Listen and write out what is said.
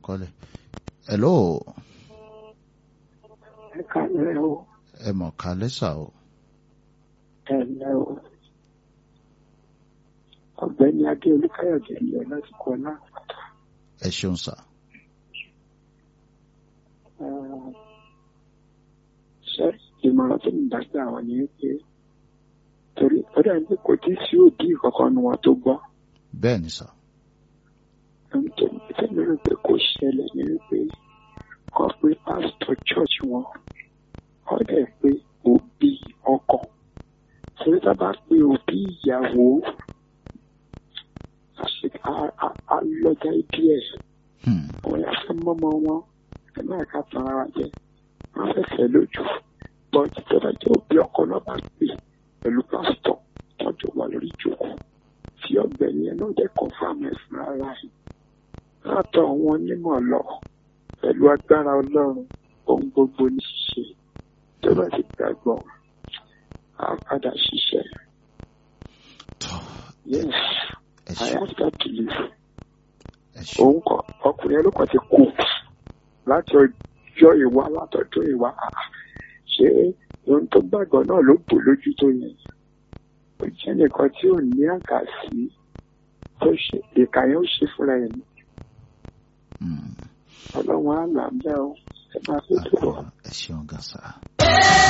kọ́lẹ̀ hello ẹ kálẹ́ o ẹ mọ̀ ká lẹ́sà o ẹ lẹ́ o ọ̀gbẹ́ni adé olúkáyọ̀dé ń lọ láti kọ́ náà ẹ ṣeun sà ṣe ìmọ̀ràn tó ń dágbà wọn ni pé torí ó dà ní kò tí sí òbí kankan nu wọn tó gbọ́ bẹ́ẹ̀ ni sà ohun tó ń tẹ́lẹ̀ rò pé kò ṣẹlẹ̀ ní wípé kọ́ pé pásítọ̀ church wọn ó dẹ̀ pé òbí ọkọ torí tá a bá pe òbí ìyàwó alọ́jà ibi ẹ̀ Hmm. àwọn yà fẹ́ mọ́mọ́ wọn ẹ máa ká tan ara jẹ wọ́n fẹ́ fẹ́ lójú bọ́ọ̀dì tó bá jẹ́ òbí ọkọ náà bá pè pẹ̀lú pásítọ̀ tọ́jú wà lórí ìjókòó tí ọ̀gbẹ́ni ẹ̀ náà jẹ́ kọ́fàmù ẹ̀ fún ara ẹ̀ látọ̀ àwọn onímọ̀ lọ pẹ̀lú agbára ọlọ́run ohun gbogbo ní ṣíṣe tó bá ti gbàgbọ́ á padà ṣiṣẹ́ tọ́ yes ẹ I ṣeun have that belief ẹ ṣeun òun kọ ọkùnrin ẹlòkọ ti kú láti ọjọ́ ìwá látọjọ́ ìwá Ah, ṣé ohun tó gbàgbọ́ náà ló bò lójú tó yẹn ó jẹ́ nìkan tí ò ní àkàsí tó ṣe ìka yẹn ó ṣe fúnra ẹ̀ ní Hmm. ọlọ́run á là ń bẹ́ ọ ẹ máa fi tó bọ̀. ẹ ṣeun gan sà.